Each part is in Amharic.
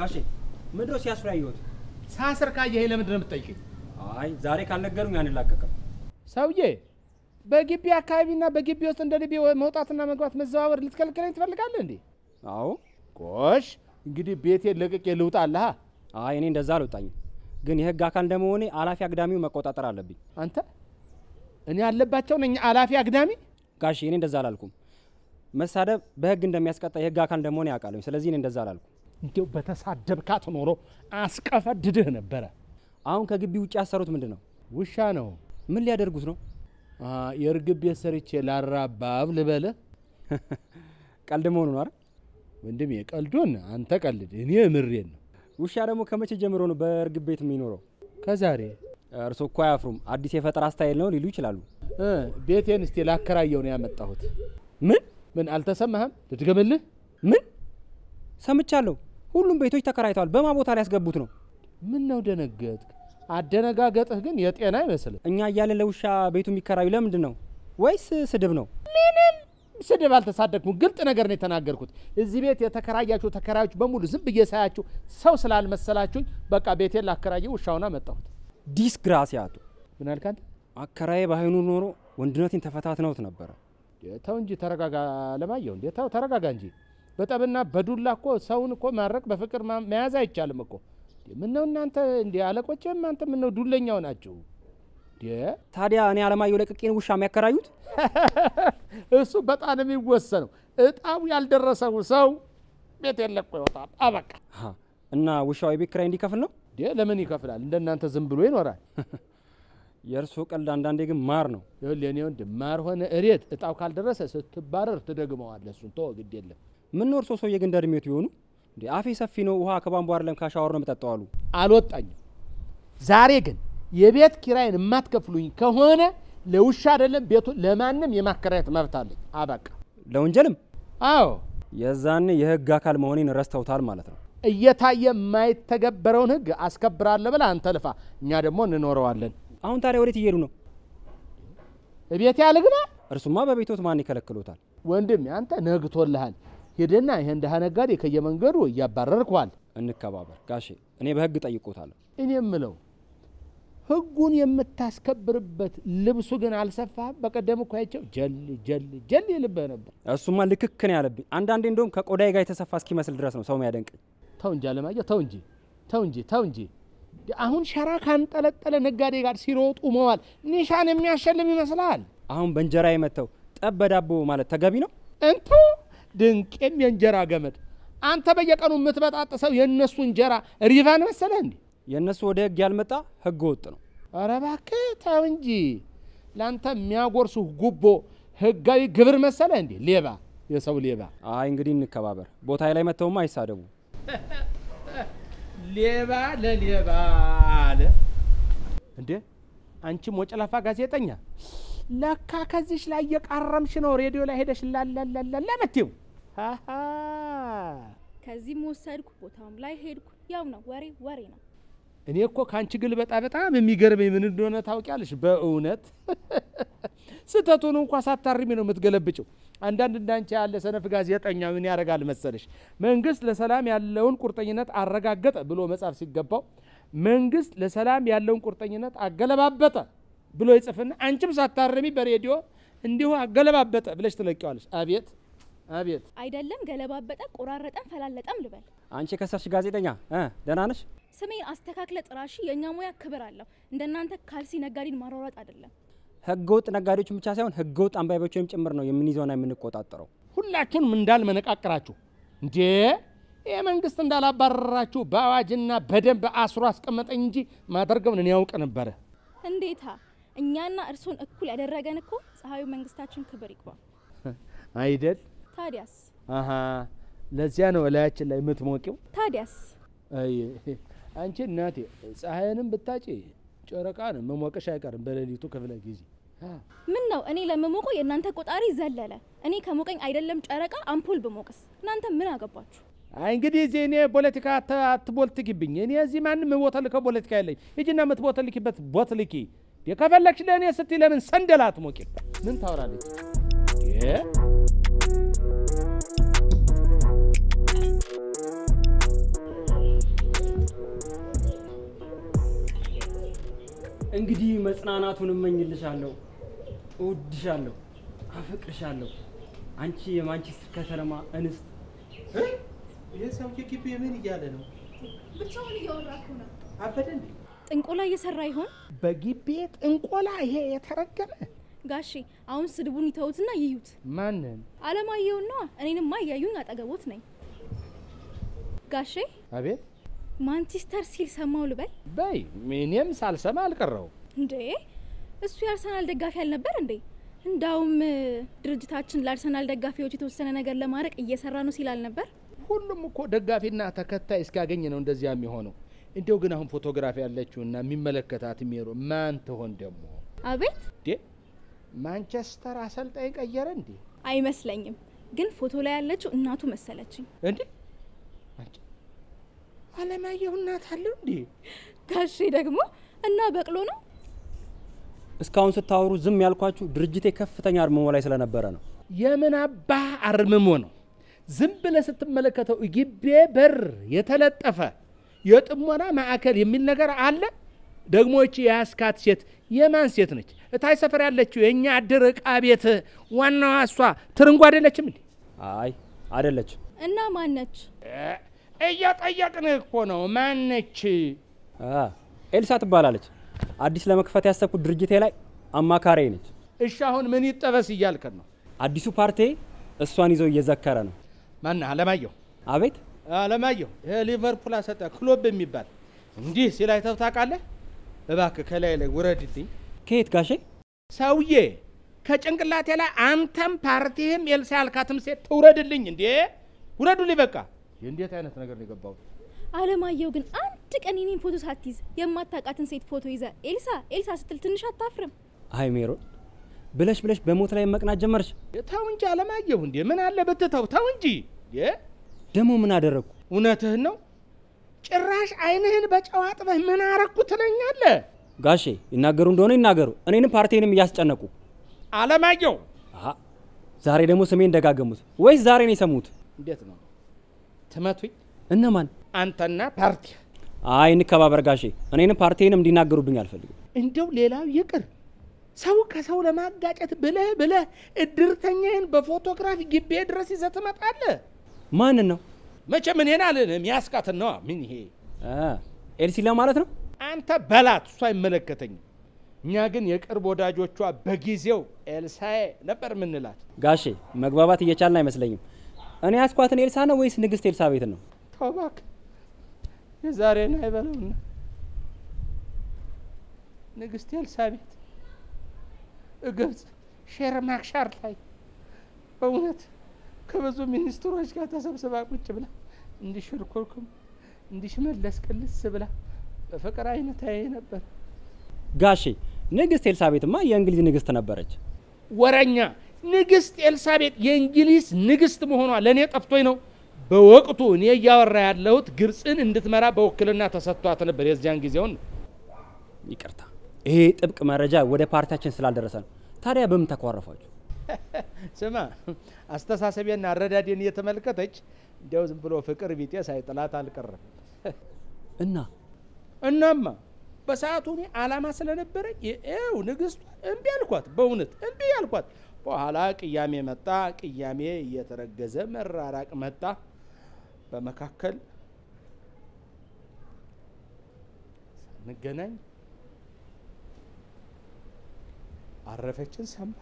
ጋሼ ምንድነው ሲያስሩ ያየሁት? ሳስር ካየኸኝ ለምንድን ነው የምትጠይቀኝ? አይ ዛሬ ካልነገሩኝ አንላቀቅም። ሰውዬ በግቢ አካባቢና በግቢ ውስጥ እንደ ልቤ መውጣትና መግባት መዘዋወር ልትከለክለኝ ትፈልጋለህ እንዴ? አዎ። ጎሽ እንግዲህ ቤቴን ለቅቄ ልውጣልሃ። አይ እኔ እንደዛ አልወጣኝም፣ ግን የህግ አካል እንደመሆኔ አላፊ አግዳሚው መቆጣጠር አለብኝ። አንተ እኔ ያለባቸው ነኝ አላፊ አግዳሚ። ጋሼ እኔ እንደዛ አላልኩም። መሳደብ በህግ እንደሚያስቀጣ የህግ አካል እንደመሆኔ ያውቃለሁ። ስለዚህ እኔ እንደዛ አላልኩም። እንዲያው በተሳደብካት ኖሮ አስቀፈድድህ ነበረ። አሁን ከግቢ ውጭ ያሰሩት ምንድን ነው? ውሻ ነው። ምን ሊያደርጉት ነው? አ፣ የእርግብ ቤት ሰርቼ ላራባብ ልበልህ ቀልድ መሆኑ ነው አይደል? ወንድሜ። ቀልዱን አንተ ቀልድ፣ እኔ ምሬን ነው። ውሻ ደግሞ ከመቼ ጀምሮ ነው በእርግብ ቤት የሚኖረው? ከዛሬ እርሶ እኮ አያፍሩም። አዲስ የፈጠራ ስታይል ነው ሊሉ ይችላሉ። እ፣ ቤቴን እስቲ ላከራየው ነው ያመጣሁት። ምን ምን አልተሰማህም? ልድገምልህ። ምን ሰምቻለሁ። ሁሉም ቤቶች ተከራይተዋል። በማ ቦታ ላይ ያስገቡት ነው? ምን ነው ደነገጥክ? አደነጋገጥህ ግን የጤና አይመስልም። እኛ እያለን ለውሻ ቤቱ የሚከራዩ ለምንድን ነው? ወይስ ስድብ ነው? ስድብ አልተሳደግኩም። ግልጥ ነገር ነው የተናገርኩት። እዚህ ቤት የተከራያችሁ ተከራዮች በሙሉ ዝም ብዬ ሳያችሁ ሰው ስላልመሰላችሁኝ በቃ ቤቴን ላከራየው ውሻውን አመጣሁት። ዲስግራሲያቱ ምን አልክ አንተ? አከራዬ ባይሆኑ ኖሮ ወንድነቴን ተፈታትነውት ነበረ። ተው እንጂ ተረጋጋ። ለማየሁ እንዴ ተው ተረጋጋ እንጂ። በጠብና በዱላ እኮ ሰውን እኮ ማድረግ በፍቅር ማ- መያዝ አይቻልም እኮ። ምን ነው እናንተ እንዲ አለቆችም አንተ ምን ነው ዱለኛው ናችሁ እንዴ? ታዲያ እኔ አለማየሁ ለቅቄን ውሻ የሚያከራዩት እሱ በጣም የሚወሰነው እጣው ያልደረሰው ሰው ቤት የለቆ ይወጣል። አበቃ ሀ፣ እና ውሻው የቤት ኪራይ እንዲከፍል ነው? እንዴ ለምን ይከፍላል? እንደናንተ ዝም ብሎ ይኖራል? የእርሶ ቀልድ አንዳንዴ ግን ማር ነው። ይኸውልህ የኔ ወንድም ማር ሆነ እሬት እጣው ካልደረሰ ስትባረር ትደግመዋለህ። እሱን ተወው፣ ግድ የለም። ምን ነው እርሶ ሰውዬ ግን እንደ እድሜዎት ቢሆኑ እንዴ? አፌ ሰፊ ነው። ውሃ ከቧንቧ አይደለም ከሻወር ነው የምጠጣው አሉ። አልወጣኝም። ዛሬ ግን የቤት ኪራይን የማትከፍሉኝ ከሆነ ለውሻ አይደለም ቤቱን ለማንም የማከራየት መብት አለኝ። አበቃ። ለወንጀልም አዎ የዛኔ የህግ አካል መሆኔን ረስተውታል ማለት ነው። እየታየ የማይተገበረውን ህግ አስከብራለሁ ብለህ አንተ ልፋ፣ እኛ ደግሞ እንኖረዋለን። አሁን ታዲያ ወዴት እየሄዱ ነው? ቤት ያልግና እርሱማ በቤቶት ማን ይከለክሎታል? ወንድም አንተ ነግቶልሃል። ሂድና ይህን ድሃ ነጋዴ ከየመንገዱ እያባረርኳል። እንከባበር ጋሼ። እኔ በህግ ጠይቆታለሁ። እኔ የምለው ህጉን የምታስከብርበት ልብሱ ግን አልሰፋህም። በቀደም እኮ አይቼው ጀል ጀል ጀል ይልብህ ነበር። እሱማ ልክክ ነው ያለብኝ። አንዳንዴ እንደውም ከቆዳዬ ጋር የተሰፋ እስኪመስል ድረስ ነው ሰው የሚያደንቀኝ። ተው እንጂ አለማየሁ፣ ተው እንጂ ተው እንጂ ተው እንጂ። አሁን ሸራ ካንጠለጠለ ነጋዴ ጋር ሲሮጡ መዋል ኒሻን የሚያሸልም ይመስልሃል? አሁን በእንጀራ የመተው ጠብ በዳቦ ማለት ተገቢ ነው? እንቱ ድንቄም የእንጀራ ገመድ። አንተ በየቀኑ የምትበጣጥሰው የእነሱ እንጀራ ሪቫን መሰለህ እንዴ? የእነሱ ወደ ህግ ያልመጣ ህገ ወጥ ነው። ኧረ እባክህ ተው እንጂ። ለአንተ የሚያጎርሱህ ጉቦ ህጋዊ ግብር መሰለህ እንዴ? ሌባ፣ የሰው ሌባ። አይ እንግዲህ እንከባበር። ቦታ ላይ መተውማ አይሳደቡ። ሌባ ለሌባ አለ እንዴ! አንቺ ሞጨላፋ ጋዜጠኛ ለካ ከዚሽ ላይ እየቃረምሽ ነው ሬዲዮ ላይ ሄደሽ ላላላላ ምትይው። ሃሃ ከዚህም ወሰድኩ ቦታውም ላይ ሄድኩ። ያው ነው ወሬ ወሬ ነው። እኔ እኮ ከአንቺ ግልበጣ በጣም የሚገርመኝ ምን እንደሆነ ታውቂያለሽ? በእውነት ስህተቱን እንኳ ሳታርሚ ነው የምትገለብጭው። አንዳንድ እንዳንቺ ያለ ሰነፍ ጋዜጠኛ ምን ያደርጋል መሰለሽ? መንግስት ለሰላም ያለውን ቁርጠኝነት አረጋገጠ ብሎ መጻፍ ሲገባው መንግስት ለሰላም ያለውን ቁርጠኝነት አገለባበጠ ብሎ ይጽፍና አንቺም ሳታርሚ በሬዲዮ እንዲሁ አገለባበጠ ብለሽ ትለቂዋለሽ። አቤት አቤት! አይደለም ገለባበጠ፣ ቆራረጠም፣ ፈላለጠም ልበል። አንቺ የከሰርሽ ጋዜጠኛ እ ደህና ነሽ? ስሜን አስተካክለ ጥራሺ። የእኛ ሙያ ክብር አለው። እንደናንተ ካልሲ ነጋዴን ማሯሯጥ አይደለም። ህገ ወጥ ነጋዴዎችን ብቻ ሳይሆን ህገ ወጥ አንባቢዎችንም ጭምር ነው የምንይዘውና የምንቆጣጠረው። ሁላችሁንም እንዳልመነቃቅራችሁ እንዴ ይህ መንግስት እንዳላባረራችሁ በአዋጅና በደንብ አስሮ አስቀመጠኝ እንጂ ማደርገውን እኔ ያውቅ ነበረ። እንዴታ! እኛና እርሶን እኩል ያደረገን እኮ ፀሐዩ መንግስታችን ክብር ይግባ። አይደል? ታዲያስ አሀ ለዚያ ነው እላያችን ላይ የምትሞቂው። ታዲያስ አይ አንቺ እናቴ ፀሐይንም ብታጪ ጨረቃን መሞቅሽ አይቀርም በሌሊቱ ክፍለ ጊዜ። ምን ነው እኔ ለምሞቆ የእናንተ ቆጣሪ ዘለለ። እኔ ከሞቀኝ አይደለም ጨረቃ አምፖል ብሞቅስ እናንተ ምን አገባችሁ? አይ እንግዲህ እዚህ እኔ ፖለቲካ አት- አትቦልትኪብኝ። እኔ እዚህ ማንም የምቦተልከው ፖለቲካ የለኝ። ሂጂና የምትቦተልኪበት ቦትልኪ። የከፈለግሽ ለእኔ ስትይ ለምን ሰንደል አትሞቂም? ምን ታወራለች? እ? እንግዲህ መጽናናቱን እመኝልሻለሁ። እወድሻለሁ፣ አፈቅርሻለሁ። አንቺ የማንቸስተር ከተማ እንስት ይህ ሰውዬ ግቢ ምን እያለ ነው? ብቻውን እያወራኩ ነው። አበደ እንዴ? ጥንቆላ እየሰራ ይሆን በግቢ ጥንቆላ? ይሄ የተረገመ ጋሼ? አሁን ስድቡን ይተውትና ይዩት። ማንን? አለማየሁና እኔንማ እያዩኝ አጠገቦት ነኝ። ጋሼ አቤት ማንቸስተር ሲል ሰማው ልበል በይ። እኔም ሳልሰማ አልቀረው። እንዴ? እሱ የአርሰናል ደጋፊ አልነበር እንዴ? እንዳውም እ፣ ድርጅታችን ለአርሰናል ደጋፊዎች የተወሰነ ነገር ለማድረግ እየሰራ ነው ሲል አልነበር? ሁሉም እኮ ደጋፊና ተከታይ እስኪያገኝ ነው እንደዚያ የሚሆነው። እንዲያው ግን አሁን ፎቶግራፊ ያለችውና የሚመለከታት ሜሮ ማን ትሆን ደግሞ? አቤት እንዴ ማንቸስተር አሰልጣኝ ቀየረ እንዴ? አይመስለኝም። ግን ፎቶ ላይ ያለችው እናቱ መሰለችኝ። እንዴ አንቺ አለማየሁ እናት አለው እንዴ? ጋሼ ደግሞ እና በቅሎ ነው እስካሁን ስታወሩ ዝም ያልኳችሁ ድርጅቴ ከፍተኛ አርምሞ ላይ ስለነበረ ነው። የምን አባ አርምሞ ነው? ዝም ብለህ ስትመለከተው ግቤ በር የተለጠፈ የጥሞና ማዕከል የሚል ነገር አለ። ደግሞ እቺ የያስካት ሴት የማን ሴት ነች? እታይ ሰፈር ያለችው የእኛ አድር ዕቃ ቤት ዋናዋ እሷ ትርንጎ አይደለችም እንዴ? አይ አይደለችም። እና ማነች? እ፣ እየጠየቅንህ እኮ ነው። ማነች? አ፣ ኤልሳ ትባላለች። አዲስ ለመክፈት ያሰብኩት ድርጅቴ ላይ አማካሪ ነች። እሺ አሁን ምን ይጠበስ እያልከን ነው? አዲሱ ፓርቲ እሷን ይዘው እየዘከረ ነው። ማነህ? አለማየሁ አቤት አለማየሁ ይሄ ሊቨርፑል አሰጠ ክሎብ የሚባል እንዲህ ሲል አይተህ ታውቃለህ? እባክህ ከላይ ላይ ውረድልኝ ከየት ጋሼ? ሰውዬ ከጭንቅላቴ ላይ አንተም ፓርቲህም ኤልሳ ያልካትም ሴት ትውረድልኝ። እንዴ ውረዱልኝ በቃ። እንዴት አይነት ነገር ነው የገባው? አለማየሁ ግን አንድ ቀን የኔን ፎቶ ሳትይዝ የማታውቃትን ሴት ፎቶ ይዘ ኤልሳ ኤልሳ ስትል ትንሽ አታፍርም? አይ ሜሮን ብለሽ ብለሽ በሞት ላይ መቅናት ጀመርሽ። ተው እንጂ አለማየሁ፣ እንዴ ምን አለ ብትተው። ተው እንጂ እንዴ። ደግሞ ምን አደረግኩ? እውነትህን ነው። ጭራሽ አይንህን በጨው አጥበህ ምን አረግኩ ትለኛለህ? ጋሼ ይናገሩ እንደሆነ ይናገሩ። እኔንም ፓርቲንም እያስጨነቁ አለማየሁ አሀ፣ ዛሬ ደግሞ ስሜን ደጋገሙት ወይስ ዛሬ ነው የሰሙት? እንዴት ነው ትመቱኝ? እነማን? አንተና ፓርቲ አይ እንከባበር ጋሼ። እኔንም ፓርቲንም እንዲናገሩብኝ አልፈልግም። እንደው ሌላው ይቅር ሰው ከሰው ለማጋጨት ብለህ ብለህ እድርተኛህን በፎቶግራፍ ግቤ ድረስ ይዘህ ትመጣለህ። ማንን ነው? መቼም እኔን አልልህም፣ ያስቃትን ነዋ። ምን ይሄ አ፣ ኤልሲ ለማለት ነው። አንተ በላት፣ እሱ አይመለከተኝም። እኛ ግን የቅርብ ወዳጆቿ በጊዜው ኤልሳዬ ነበር ምንላት። ጋሼ መግባባት እየቻልን አይመስለኝም። እኔ ያስኳትን ኤልሳ ነው ወይስ ንግስት ኤልሳቤትን ነው? ተው እባክህ የዛሬን አይበለውና ንግስት ኤልሳቤት ግብፅ ሼርማክሻር ላይ በእውነት ከብዙ ሚኒስትሮች ጋር ተሰብስባ ቁጭ ብላ እንዲሽርኩርኩም እንዲሽመለስ ቅልስ ብላ በፍቅር አይነት አይ ነበር። ጋሼ ንግስት ኤልሳቤትማ የእንግሊዝ ንግስት ነበረች። ወረኛ ንግስት ኤልሳቤጥ የእንግሊዝ ንግስት መሆኗ ለእኔ ጠፍቶኝ ነው። በወቅቱ እኔ እያወራ ያለሁት ግብፅን እንድትመራ በውክልና ተሰጥቷት ነበር። የዚያን ጊዜውን ነው። ይቅርታ፣ ይሄ ጥብቅ መረጃ ወደ ፓርቲያችን ስላልደረሰ ነው። ታዲያ በምን ተኳረፏችሁ? ስማ አስተሳሰቤና አረዳዴን እየተመለከተች እንዲያው ዝም ብሎ ፍቅር ቢጤ ሳይጥላት አልቀረም። እና እናማ በሰዓቱ እኔ አላማ ስለነበረኝ ይኸው ንግስቷ እምቢ አልኳት። በእውነት እምቢ አልኳት። በኋላ ቅያሜ መጣ። ቅያሜ እየተረገዘ መራራቅ መጣ። በመካከል ሳንገናኝ አረፈችን ሰማሁ።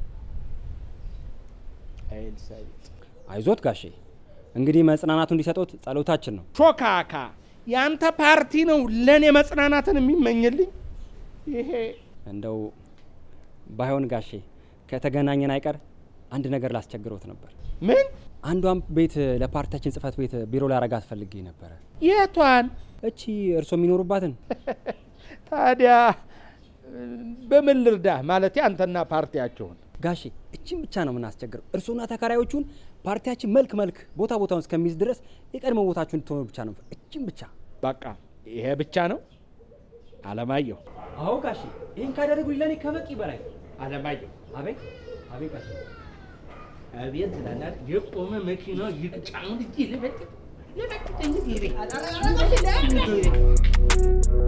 ኤልሳቤጥ አይዞት ጋሼ፣ እንግዲህ መጽናናቱ እንዲሰጡት ጸሎታችን ነው። ሾካካ ያንተ ፓርቲ ነው ለእኔ መጽናናትን የሚመኝልኝ። ይሄ እንደው ባይሆን ጋሼ ከተገናኘን አይቀር አንድ ነገር ላስቸግረውት ነበር። ምን አንዷን ቤት ለፓርቲያችን ጽህፈት ቤት ቢሮ ላረጋት ፈልጌ ነበረ። የቷን እቺ እርሶ የሚኖሩባትን ታዲያ በምን ልርዳህ? ማለቴ አንተና ፓርቲያቸውን ጋሼ እችን ብቻ ነው የምናስቸግረው። እርሶና ተከራዮቹን ፓርቲያችን መልክ መልክ ቦታ ቦታውን እስከሚይዝ ድረስ የቀድሞ ቦታችሁን ትሆኑ ብቻ ነው። እችን ብቻ። በቃ ይሄ ብቻ ነው። አለማየሁ አዎ ጋሼ፣ ይህን ካደረጉኝ ለእኔ ከበቂ በላይ። አለማየሁ አቤት አቤት ጋሼ። አቤት ላላት የቆመ መኪና ይቅጫውን እጅ ልበጥ ልበጥ እንግዲህ